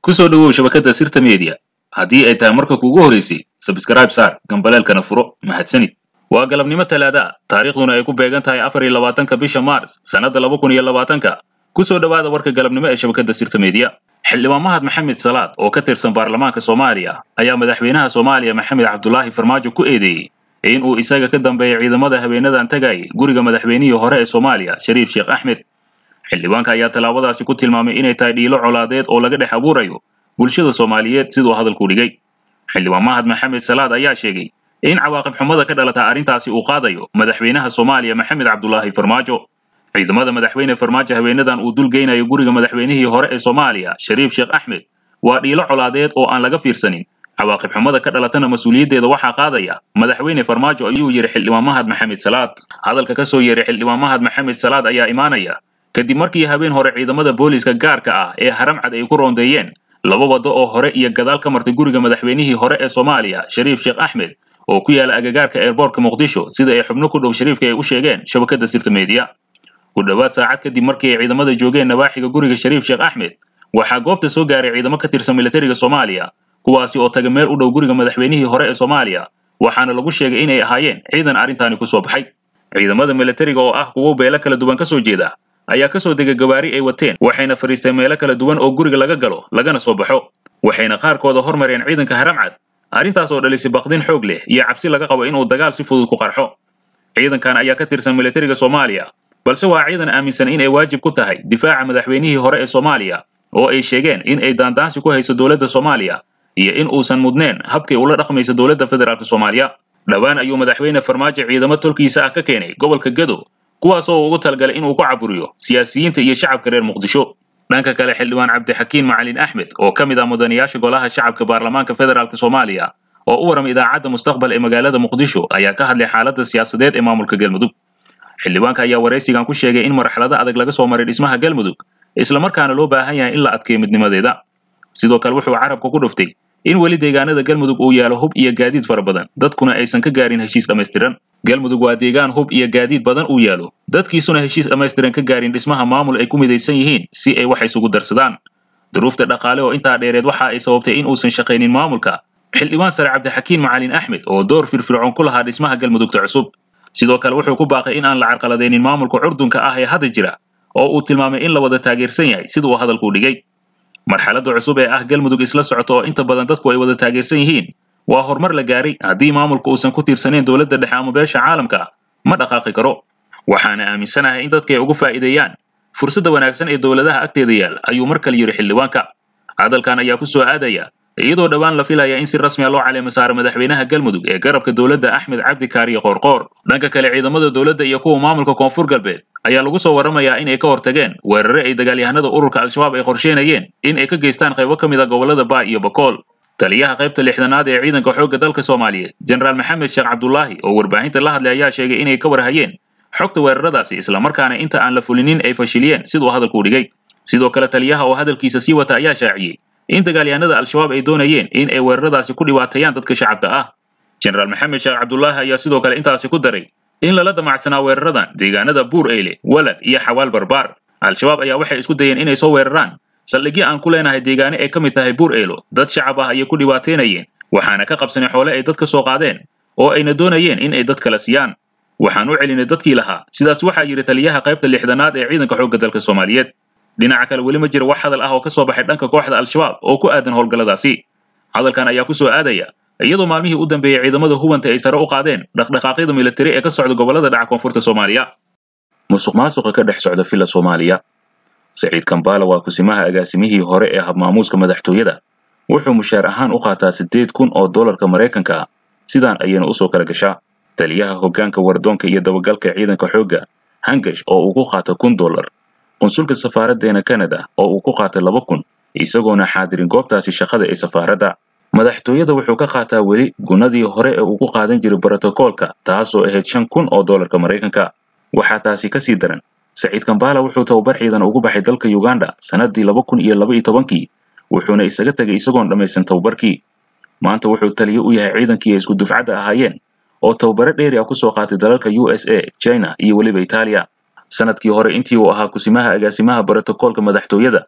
ku soo dhowow shabakadda sirta media haddii ay tahay marka kuugu horeysay sabskrayb saar gambaleelkana furo mahadsanid waa galabnimo talaada taariikhduna ay ku beegan tahay afar iyo labaatanka bisha maars sannadda laba kun iyo labaatanka ku soo dhowaada warka galabnimo ee shabakadda sirta media xildhibaan mahad maxamed salaad oo ka tirsan baarlamaanka soomaaliya ayaa madaxweynaha soomaaliya maxamed cabdulaahi farmaajo ku eedeeyey in uu isaga ka dambeeya ciidamada habeenadan tagayay guriga madaxweynihii hore ee soomaaliya shariif sheekh axmed xildhibaanka ayaa tallaabadaasi ku tilmaamay inay tahay dhiilo colaadeed oo laga dhex abuurayo bulshada soomaaliyeed siduu hadalku dhigay xildhibaan mahad maxamed salaad ayaa sheegay in cawaaqib xumada ka dhalata arrintaasi uu qaadayo madaxweynaha soomaaliya maxamed cabdulaahi farmaajo ciidamada madaxweyne farmaajo haweenadan uu dul geynayo guriga madaxweynihii hore ee soomaaliya shariif sheekh axmed waa dhiilo colaadeed oo aan laga fiirsanin cawaaqib xumada ka dhalatana mas-uuliyaddeeda waxaa qaadaya madaxweyne farmaajo ayuu yidhi xildhibaan mahad maxamed salaad hadalka ka soo yeeray xildhibaan mahad maxamed salaad ayaa imaanaya kadib markii habeen hore ciidamada booliiska gaarka ah ee haramcad ay ku roondeeyeen laba waddo oo hore iyo gadaal ka martay guriga madaxweynihii hore ee soomaaliya shariif sheekh axmed oo ku yaala agagaarka eerboortka muqdisho sida ay xubno ku dhow shariifka ay u sheegeen shabakadda sirta media ku dhowaad saacad kadib markii ay ciidamada joogeen nawaaxiga guriga shariif sheekh axmed waxaa goobta soo gaaray ciidamo ka tirsan militariga soomaaliya kuwaasi oo taga meel u dhow guriga madaxweynihii hore ee soomaaliya waxaana lagu sheegay inay ahaayeen ciidan arrintaani ku soo baxay ciidamada militariga oo ah kuwo beelo kala duwan ka soo jeeda ayaa ka soo degay gawaari ay wateen waxayna fadhiisteen meelo kala duwan oo guriga laga galo lagana soo baxo waxayna qaarkooda hormareen ciidanka haramcad arrintaas oo dhalisay baqdin xoog leh iyo cabsi laga qabo inuu dagaal si fudud ku qarxo ciidankan ayaa ka tirsan militariga soomaaliya balse waa ciidan aaminsan in ay waajib ku tahay difaaca madaxweynihii hore ee soomaaliya oo ay sheegeen in ay daandaansi ku hayso dowladda soomaaliya iyo in uusan mudneen habkay ula dhaqmaysa dowladda federaalk soomaaliya dhowaan ayuu madaxweyne farmaajo ciidamo tolkiisa ah ka keenay gobolka gado kuwaas oo ugu talgalay inuu ku caburiyo siyaasiyiinta iyo shacabka reer muqdisho dhanka kale xildhibaan cabdixakiin macalin axmed oo ka mid ah mudanayaasha golaha shacabka baarlamaanka federaalk soomaaliya oo u waramay idaacadda mustaqbal ee magaalada muqdisho ayaa ka hadlay xaaladda siyaasadeed ee maamulka galmudug xildhibaanka ayaa waraysigan ku sheegay in marxalado adag laga soo maray dhismaha galmudug islamarkaana loo baahan yahay in la adkeeyo midnimadeeda sidoo kale wuxuu carabka ku dhuftay in weli deegaanada galmudug uu yaalo hub iyo gaadiid fara badan dadkuna aysan ka gaarin heshiis dhammaystiran galmudug waa deegaan hub iyo gaadiid badan uu yaalo dadkiisuna heshiis dhammaystiran ka gaarin dhismaha maamul ay ku midaysan yihiin si ay wax isugu darsadaan duruufta dhaqaale oo intaa dheereed waxa ay sababtay in uusan shaqaynin maamulka xildhibaan sare cabdixakiin macalin axmed oo door firfircoon ku lahaa dhismaha galmudugta cusub sidoo kale wuxuu ku baaqay in aan la carqaladaynin maamulka curdunka ah ee hadda jira oo uu tilmaamay in la wada taageersan yahay sida uu hadalku dhigay marxaladda cusub ee ah galmudug isla socota oo inta badan dadku ay wada taageersan yihiin waa horumar la gaaray haddii maamulka uusan ku tiirsaneyn dowladda dhexe ama beesha caalamka ma dhaqaaqi karo waxaana aaminsanahay in dadka ay ugu faa'iideeyaan fursadda wanaagsan ee dowladaha agteeda yaal ayuu mar kale yidhi xildhibaanka hadalkan ayaa ku soo aadaya iyadoo dhowaan la filaya in si rasmi a loo caleema saaro madaxweynaha galmudug ee garabka dowladda axmed cabdi kaariye qoorqoor dhanka kale ciidamada dowladda iyo kuwa maamulka koonfur galbeed ayaa lagu soo warramayaa in ay ka hortageen weerare ay dagaalyahanada ururka al-shabaab ay qorsheynayeen in ay ka geystaan qaybo ka mid a gobollada baa iyo bakool taliyaha qaybta lixdanaad ee ciidanka xoogga dalka soomaaliyeed jenaraal maxamed sheekh cabdulaahi oo warbaahinta la hadlay ayaa sheegay inay ka warhayeen xogta weeraradaasi islamarkaana inta aan la fulinin ay fashiliyeen siduu hadalku dhigay sidoo kale taliyaha oo hadalkiisa sii wata ayaa shaaciyey in dagaalyahanada al-shabaab ay doonayeen in ay weeraradaasi ku dhibaateeyaan dadka shacabka ah jenaraal maxamed sheekh cabdulaahi ayaa sidoo kale intaasi ku daray in lala damacsanaa weeraradan deegaanada buur eyle walag iyo xawaal barbaar al-shabaab ayaa waxay isku dayeen inay soo weeraraan saldhigyo aan ku leenahay deegaane ay ka mid tahay buur eylo dad shacab ah ayay ku dhibaateynayeen waxaana ka qabsanay xoole ay dad ka soo qaadeen oo ayna doonayeen in ay dad kala siiyaan waxaan u celinay dadkii lahaa sidaas waxaa yidhi taliyaha qaybta lixdanaad ee ciidanka xoogga dalka soomaaliyeed dhinaca kale weli ma jiro wax hadal ah oo ka soo baxay dhanka kooxda al-shabaab oo ku aadan howlgalladaasi hadalkan ayaa ku soo aadaya iyadoo maalmihii u dambeeyey ciidamada hubanta ay sare u qaadeen dhaqdhaqaaqyada militari ee ka socda gobollada dhaca koonfurta soomaaliya musuq maasuqa ka dhex socda villa soomaaliya saciid kambala waa kusimaha agaasimihii hore ee habmaamuuska madaxtooyada wuxuu mushaar ahaan u qaataa siddeed kun oo dollarka maraykanka ah sidaan ayayna usoo kala gashaa taliyaha hoggaanka wardoonka iyo dabagalka ciidanka xoogga hangash oo uu ku qaato kun dollar qunsulka safaaraddeena kanada oo uu ku qaatay laba kun isagoona xaadirin goobtaasi shaqada ee safaaradda madaxtooyada wuxuu ka qaataa weli gunadii hore ee uu ku qaadan jiray brotokoolka taasoo ahayd shan kun oo dollarka maraykanka waxaa taasi ka sii daran saciid kambala wuxuu tababar ciidan ugu baxay dalka uganda sannaddii laba kun iyo laba iyo tobankii wuxuuna isaga tegay isagoon dhammaysan tababarkii maanta wuxuu taliye u yahay ciidankii ay isku dufcadda ahaayeen oo tababaro dheeri ah ku soo qaatay dalalka u s a china iyo weliba itaaliya sanadkii hore intii uu ahaa kusimaha agaasimaha brotokoolka madaxtooyada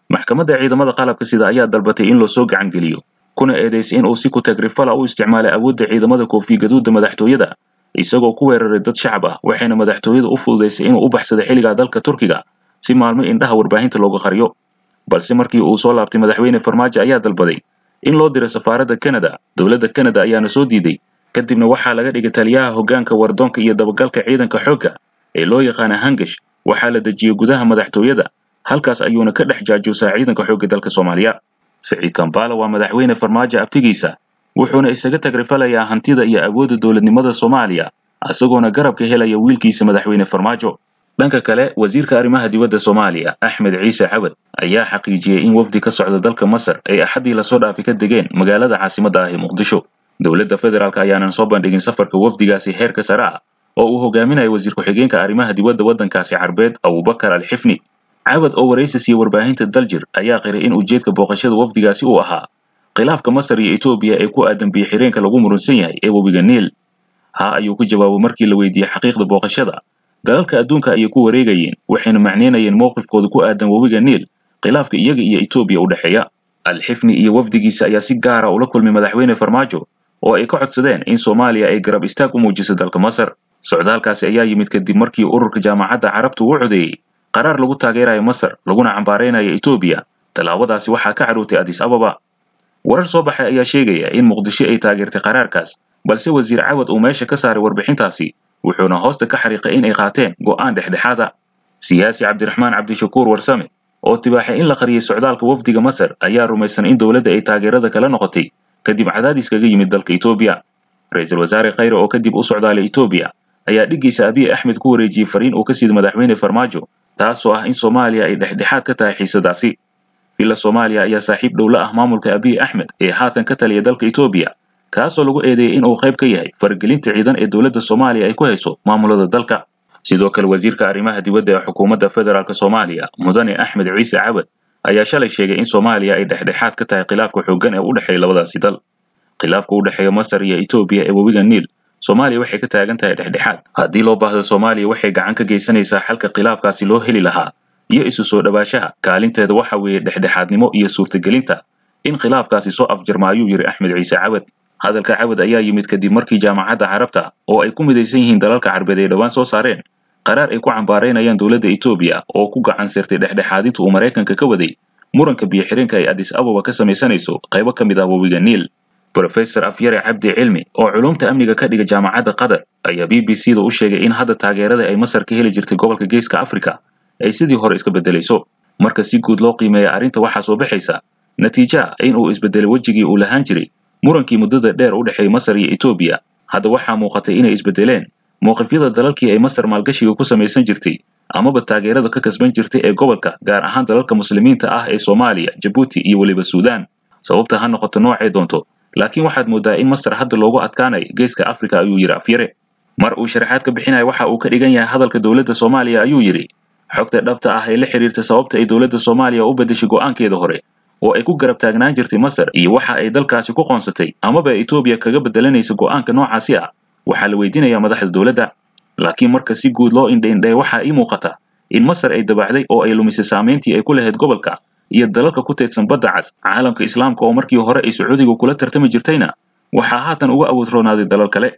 maxkamadda ciidamada qalabka sida ayaa dalbatay in loo soo gacan geliyo kuna eedaysay in uu si ku tagrifala u isticmaalay awoodda ciidamada koofi gaduudda madaxtooyada isagoo ku weeraray dad shacab ah waxayna madaxtooyadu u fududaysay inuu u baxsada xilligaa dalka turkiga si maalmo indhaha warbaahinta looga qariyo balse markii uu soo laabtay madaxweyne farmaajo ayaa dalbaday in loo diro safaaradda kanada dowladda kanada ayaana soo diiday kadibna waxaa laga dhigay taliyaha hoggaanka wardoonka iyo dabagalka ciidanka xoogga ee loo yaqaana hangash waxaa la dejiyey gudaha madaxtooyada halkaas ayuuna ka dhex jaajoosaa ciidanka xoogga dalka soomaaliya saciid kambala waa madaxweyne farmaajo abtigiisa wuxuuna isaga tagrifalayaa hantida iyo awoodda dowladnimada soomaaliya isagoona garabka helaya wiilkiisa madaxweyne farmaajo dhanka kale wasiirka arrimaha dibadda soomaaliya axmed ciise cawad ayaa xaqiijiyey in wafdi ka socda dalka masar ay axaddii lasoo dhaafay ka degeen magaalada caasimadda ah ee muqdisho dowladda federaalk ayaanan soo bandhigin safarka wafdigaasi heerka sare ah oo uu hogaaminayo wasiir ku-xigeenka arrimaha dibadda waddankaasi carbeed abubakar alxifni cawad oo waraysi siiyey warbaahinta daljir ayaa qiray in ujeedka booqashada wafdigaasi uu ahaa khilaafka masar iyo etoobiya ee ku aadan biyo xireenka lagu murunsan yahay ee webiga niil haa ayuu ku jawaabay markii la weydiiyey xaqiiqda booqashada dalalka adduunka ayay ku wareegayeen waxayna macneynayeen mowqifkooda ku aadan webiga niil khilaafka iyaga iyo etoobiya u dhexeeya alxifni iyo wafdigiisa ayaa si gaara ula kulmay madaxweyne farmaajo oo ay ka codsadeen in soomaaliya ay garab istaag u muujiso dalka masar socdaalkaasi ayaa yimid kadib markii ururka jaamacadda carabtu uu codeeyey qaraar lagu taageerayo masar laguna cambaaraynayo etoobiya tallaabadaasi waxaa ka cadhootay adis ababa warar soo baxay ayaa sheegaya in muqdisho ay taageertay qaraarkaas balse wasiir cawad uu meesha ka saaray warbixintaasi wuxuuna hoosta ka xariiqay in ay qaateen go'aan dhexdhexaada siyaasi cabdiraxmaan cabdishakuur warsame oo tibaaxay in la qariyey socdaalka wafdiga masar ayaa rumaysan in dowladda ay taageerada kala noqotay kadib cadaadis kaga yimid dalka etoobiya ra-iisul wasaare khayre oo kadib u socdaalay etoobiya ayaa dhiggiisa abiy axmed ku wareejiyey fariin uu ka sida madaxweyne farmaajo taasoo ah in soomaaliya ay dhexdhexaad ka tahay xiisadaasi villa soomaaliya ayaa saaxiib dhow la ah maamulka abiy axmed ee haatan ka taliya dalka etoobiya kaasoo lagu eedeeyey in uu qayb ka yahay faragelinta ciidan ee dowladda soomaaliya ay ku hayso maamulada dalka sidoo kale wasiirka arrimaha dibadda ee xukuumadda federaalk soomaaliya mudane axmed ciise cawad ayaa shalay sheegay in soomaaliya ay dhexdhexaad ka tahay khilaafka xooggan ee u dhexeeya labadaasi dal khilaafka u dhexeeya masar iyo etoobiya ee webiga niil soomaaliya waxay ka taagan tahay dhexdhexaad haddii loo baahdo soomaaliya waxay gacan ka geysanaysaa xalka khilaafkaasi loo heli lahaa iyo isu soo dhawaashaha kaalinteeda waxa weeye dhexdhexaadnimo iyo suurtagelinta in khilaafkaasi soo afjarma ayuu yidhi axmed ciise cawad hadalka cawad ayaa yimid kadib markii jaamacadda carabta oo ay ku midaysan yihiin dalalka carbeed ay dhowaan soo saareen qaraar ay ku cambaaraynayaan dowladda etoobiya oo ku gacan sirtay dhexdhexaadinta uu maraykanka ka waday muranka biyo xidhinka ay adis ababa ka samaysanayso qaybo ka mid ah webiga niil brofesor afyare cabdi cilmi oo culumta amniga ka dhiga jaamacadda qatar ayaa b b c da u sheegay in hadda taageerada ay masar ka heli jirtay gobolka geeska afrika ay sidii hore iska beddelayso marka si guud loo qiimeeya arrinta waxaa soo baxaysa natiija in uu isbeddelay wejigii uu lahaan jiray murankii muddada dheer u dhexeeyay masar iyo etoobiya hadda waxaa muuqatay inay isbeddeleen mowqifyada dalalkii ay masar maalgashiga ku samaysan jirtay amaba taageerada ka kasban jirtay ee gobolka gaar ahaan dalalka muslimiinta ah ee soomaaliya jabuuti iyo weliba suudaan sababta ha noqoto noocay doonto laakiin waxaad mooddaa in masar hadda loogu adkaanayo geeska afrika ayuu yidhi afyare mar uu sharaxaad ka bixinaya waxa uu ka dhigan yahay hadalka dowladda soomaaliya ayuu yidhi xogta dhabta ah ee la xiriirta sababta ay dowladda soomaaliya u beddeshay go'aankeeda hore oo ay ku garab taagnaan jirtay masar iyo waxa ay dalkaasi ku qoonsatay amaba etoobiya kaga beddelanaysa go'aanka noocaasi ah waxaa la weydiinayaa madaxda dowladda laakiin marka si guud loo indhaindhaya waxaa ii muuqata in masar ay dabacday oo ay lumisay saamayntii ay ku lahayd gobolka iyo dalalka ku teedsan badda cas caalamka islaamka oo markii hore ay sacuudiga kula tartami jirtayna waxaa haatan uga awood roonaaday dalal kale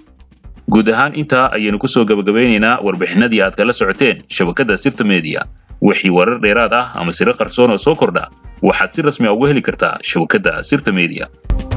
guud ahaan intaa ayaynu ku soo gabagabaynaynaa warbixinadii aad kala socoteen shabakadda sirta media wixii warar dheeraad ah ama siro qarsoon oo soo kordha waxaad si rasmi a uga heli kartaa shabakadda sirta media